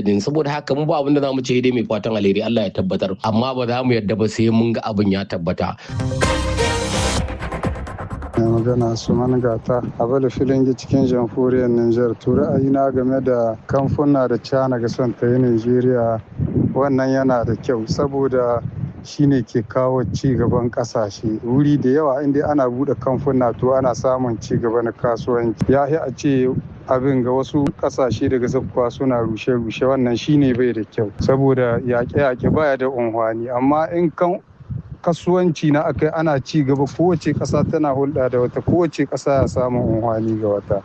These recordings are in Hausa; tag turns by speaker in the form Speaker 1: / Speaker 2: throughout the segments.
Speaker 1: din saboda haka mu ba abin da zamu ce dai mai fatan alheri Allah ya tabbatar amma ba za mu yadda ba sai mun ga abin ya tabbata
Speaker 2: mai magana suman gata a bala filingi cikin jamhuriyar niger to ra'ayina game da kamfuna da cana ga son ta yi nigeria wannan yana da kyau saboda shine ke kawo ci gaban kasashe wuri da yawa inda ana bude kamfuna to ana samun ci gaba na kasuwanci ya a ce abin ga wasu kasashe daga zakkuwa suna rushe-rushe wannan shine bai da kyau saboda yaƙe-yaƙe baya da unhwani amma in kan kasuwanci na akai ana ci gaba kowace ƙasa tana hulɗa da wata kowace ƙasa ya samu unhwani ga wata.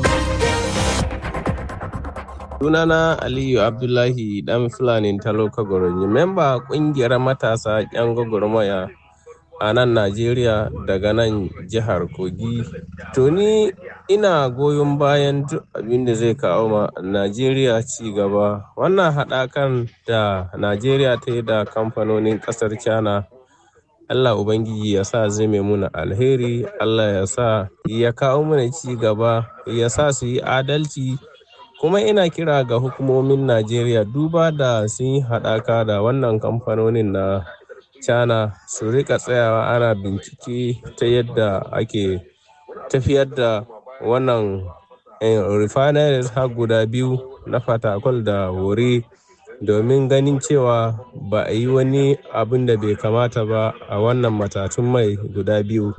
Speaker 3: Sunana Aliyu Abdullahi dan Fulani Taloka Goronyi, memba kungiyar matasa 'yan gwagwarmaya a nan Najeriya daga nan jihar Kogi. To ni ina goyon bayan duk abin da zai kawo ma Najeriya ci gaba. Wannan haɗakan da Najeriya ta yi da kamfanonin ƙasar China. Allah Ubangiji ya sa zai muna alheri, Allah ya sa ya kawo mana ci gaba, ya sa su yi adalci. kuma ina kira ga hukumomin najeriya duba da sun yi haɗaka da wannan kamfanonin na china su rika tsayawa ana bincike ta yadda ake tafiyar da wannan refineries har guda biyu na fatakwal da wuri domin ganin cewa ba a yi wani abin da bai kamata ba a wannan matatun mai guda biyu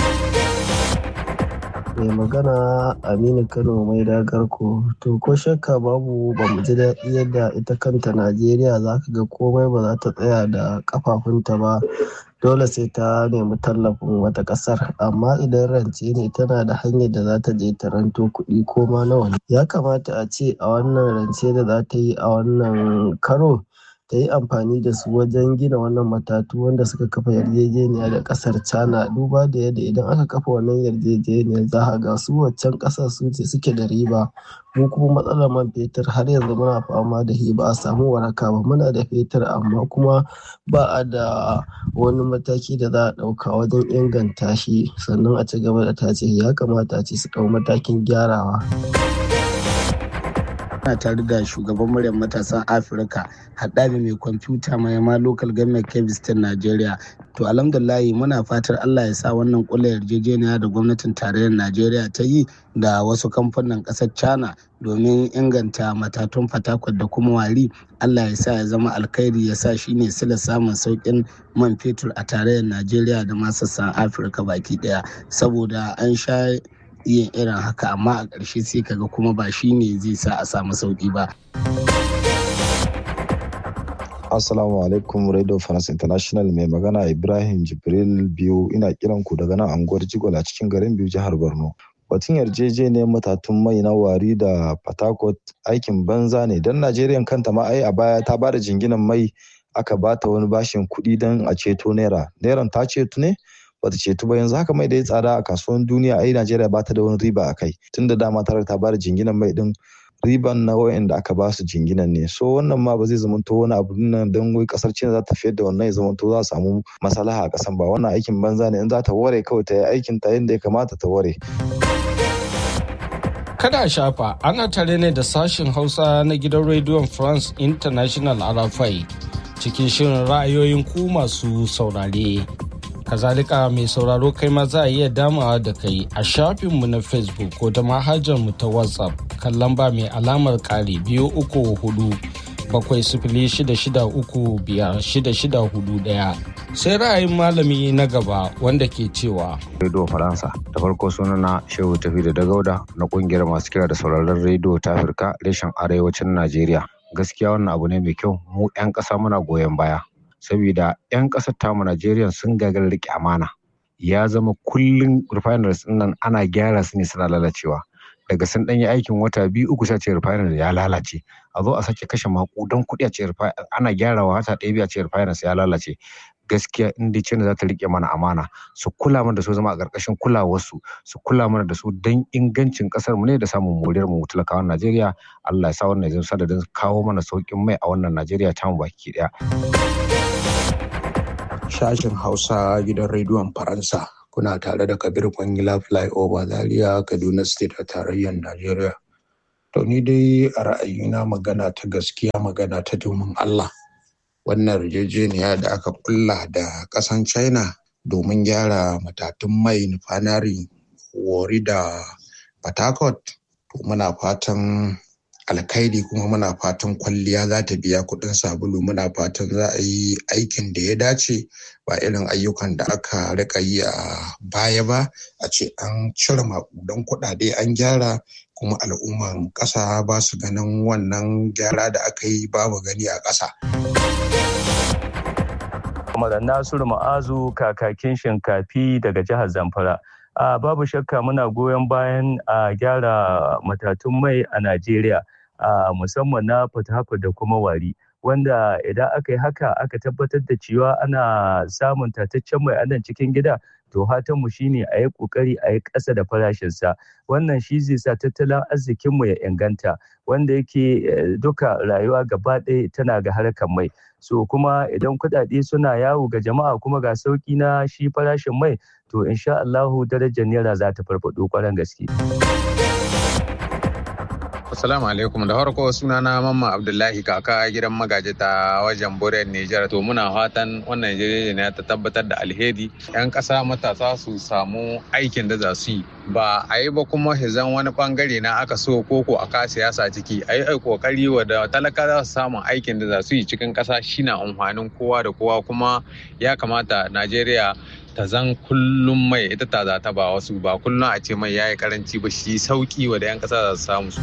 Speaker 4: mai magana aminu kano mai dagarko to ko shakka babu ba mu ji daɗi yadda ita kanta najeriya za ka ga komai ba za ta tsaya da kafafunta ba dole sai ta nemi tallafin wata ƙasar amma idan rance ne tana da hanyar da za ta je ta ranto kuɗi ko ma nawa ne ya kamata a ce a wannan rance da za ta yi a wannan karo ta yi amfani da su wajen gina wannan matatu wanda suka kafa yarjejeniya da kasar china duba da yadda idan aka kafa wannan yarjejeniyar za a ga su waccan kasar su ce suke da riba mu kuma matsalar man fetur har yanzu muna fama da shi ba a samu waraka ba muna da fetur amma kuma ba a da wani mataki da za a ɗauka wajen inganta shi sannan a ci gaba da tace ya kamata a ce su ɗau matakin gyarawa.
Speaker 5: ana tare da shugaban muryar matasan afirka haɗari mai kwamfuta mai ma local government kebistan nigeria to alhamdulahi muna fatar allah ya sa wannan kula yarjejeniya da gwamnatin tarayyar najeriya ta yi da wasu kamfanin ƙasar china domin inganta matatun fatakwal da kuma wari allah ya sa ya zama alkhairi ya sa shine sila samun sauƙin man fetur a tarayyar najeriya da masassan afirka baki ɗaya saboda an sha yin irin haka amma a ƙarshe sai kaga kuma ba shi ne zai sa a samu sauƙi ba.
Speaker 6: Assalamu alaikum Radio France International mai magana Ibrahim Jibril biyu ina kiran ku daga nan anguwar Jigola cikin garin biyu jihar Borno. Batun yarjejeniyar matatun mai na wari da Patakot aikin banza ne don Najeriya kanta ma ai a baya ta bada jinginan mai aka bata wani bashin kuɗi don a ceto naira. Nairan ta ceto ne? bata ceto ba yanzu haka mai da ya tsada a kasuwan duniya ai Najeriya bata da wani riba a kai tunda dama tare ta bada jinginan mai din riban na wayanda aka ba su jinginan ne so wannan ma ba zai zamanto wani abu nan don wai kasar China za ta fiyar da wannan ya zamanto za a samu maslaha a kasan ba wannan aikin banza ne in za ta ware kawai ta yi aikin ta yadda ya kamata ta ware
Speaker 7: Kada a shafa ana tare ne da sashen Hausa na gidan rediyon France International Arafai cikin shirin ra'ayoyin ku masu saurare. kazalika mai sauraro kai ma za a iya damawa da kai a shafinmu na facebook ko ta mu ta whatsapp kan lamba mai alamar kare biyu uku hudu bakwai sifili shida shida uku biyar shida shida hudu daya sai ra'ayin malami na gaba wanda ke cewa
Speaker 8: rediyo faransa da farko sunana shehu tafi da dagauda na kungiyar masu kira da sauraron rediyo ta afirka reshen arewacin najeriya gaskiya wannan abu ne mai kyau mu 'yan ƙasa muna goyon baya saboda 'yan ƙasar tamu Najeriya sun gagara riƙe amana ya zama kullum refineries nan ana gyara su ne suna lalacewa daga sun ɗanyi aikin wata biyu uku sai ce refinery ya lalace a zo a sake kashe maƙudan kuɗi a ce ana gyarawa wata ɗaya biyu a ce refineries ya lalace gaskiya in dai China za ta riƙe mana amana su kula mana da su zama a ƙarƙashin kulawarsu su kula mana da su don ingancin ƙasar mu ne da samun moriyar mu talakawan Najeriya Allah ya sa wannan ya zama sadadin kawo mana sauƙin mai a wannan Najeriya tamu baki ɗaya.
Speaker 9: sashen Hausa gidan rediyon Faransa. Kuna tare da Kabir Kwangila Flyover Zaria Kaduna State a tarayyar Najeriya. To ni dai a ra'ayina magana ta gaskiya magana ta domin Allah. Wannan yarjejeniya da aka kulla da ƙasan China domin gyara matatun mai nufanari wari da Port Harcourt. To muna fatan alkhairi kuma muna fatan kwalliya za ta biya kuɗin sabulu muna fatan za a yi aikin da ya dace ba irin ayyukan da aka rika yi a baya ba a ce an cire maƙudan kuɗaɗe an gyara kuma al'umman ƙasa ba su ganin wannan gyara da aka yi babu gani a ƙasa.
Speaker 10: Kamar Nasiru Ma'azu kakakin shinkafi daga jihar Zamfara. a babu shakka muna goyon bayan a gyara matatun mai a Najeriya a musamman na Port da kuma Wari wanda idan aka yi haka aka tabbatar da cewa ana samun tataccen mai a nan cikin gida to mu shine a yi kokari a yi ƙasa da farashinsa wannan shi zai sa tattalin arzikinmu ya inganta wanda yake duka rayuwa gaba ɗaya tana ga harkar mai so kuma idan kuɗaɗe suna yawo ga jama'a kuma ga sauƙi na shi farashin mai to insha Allahu darajar naira za ta farfaɗo ƙwarar gaske.
Speaker 11: Assalamu alaikum da farko sunana Mamman Abdullahi kaka gidan magaji ta wajen Borel Nijar to muna fatan wannan yarjejeniya ta tabbatar da alheri yan ƙasa matasa su samu aikin da za su yi ba a yi ba kuma hizan wani bangare na aka so koko a ka siyasa ciki a yi kokari wadda talaka za su samu aikin da za su yi cikin ƙasa shine amfanin kowa da kowa kuma ya kamata Najeriya ta zan kullum mai ita ta za ta ba wasu ba kullum a ce mai yayi karanci ba shi sauki wa da 'yan kasa za su samu su.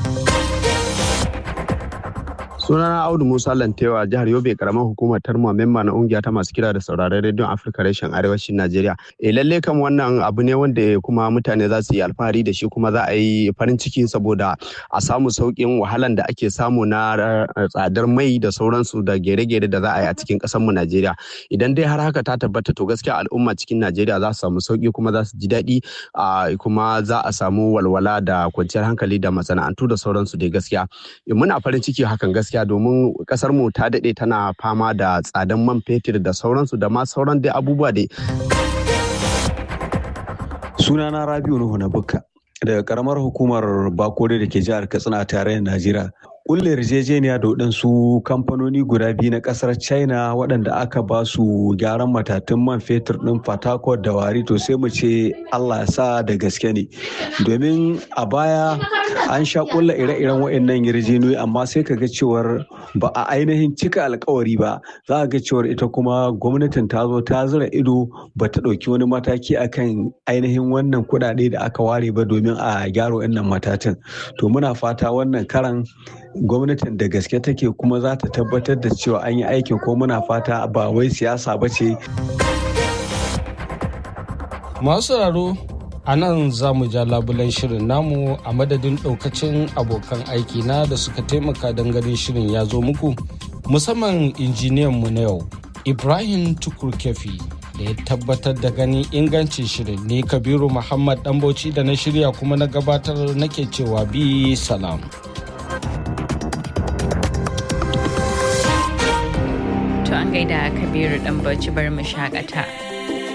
Speaker 12: sunana audu musa lantewa jihar yobe karamar hukumar tarma memba na ungiya ta masu kira da sauraron rediyon afirka reshen arewacin najeriya e lalle kam wannan abu ne wanda kuma mutane za su yi alfahari da shi kuma za a yi farin ciki saboda a samu sauƙin wahalan da ake samu na tsadar mai da sauransu da gere-gere da za a yi a cikin ƙasar mu najeriya idan dai har haka ta tabbata to gaskiya al'umma cikin najeriya za su samu sauƙi kuma za su ji daɗi kuma za a samu walwala da kwanciyar hankali da masana'antu da sauransu dai gaskiya muna farin ciki hakan gaskiya gaskiya domin kasar mu ta daɗe tana fama da tsadan man fetur da sauransu da ma sauran dai abubuwa dai.
Speaker 13: Sunana Rabiu Nuhu na Bukka daga karamar hukumar Bakore da ke jihar Katsina a tarayyar Najeriya. kulle yarjejeniya da waɗansu kamfanoni guda biyu na ƙasar china waɗanda aka ba su gyaran matatun man fetur ɗin fatakot da wari to sai mu ce allah ya sa da gaske ne domin a baya an sha kulla ire-iren waɗannan yarjejeniyoyi amma sai ka ga cewar ba a ainihin cika alkawari ba za ga cewar ita kuma gwamnatin ta zo ta zura ido ba ta ɗauki wani mataki akan ainihin wannan kuɗaɗe da aka ware ba domin a gyara waɗannan matatan to muna fata wannan karan gwamnatin da gaske take kuma za ta tabbatar da cewa an yi aikin ko muna fata ba wai siyasa ba ce.
Speaker 7: Masu sauraro a nan za mu ja labulen shirin namu a madadin ɗaukacin abokan aiki na da suka taimaka don ganin shirin ya zo muku musamman injiniyan mu na yau Ibrahim Tukur Kefi da ya tabbatar da ganin ingancin shirin ne Kabiru Muhammad Dambauci da na shirya kuma na gabatar nake cewa bi salam.
Speaker 14: To an gaida Kabiru dan bauchi bar mu shakata.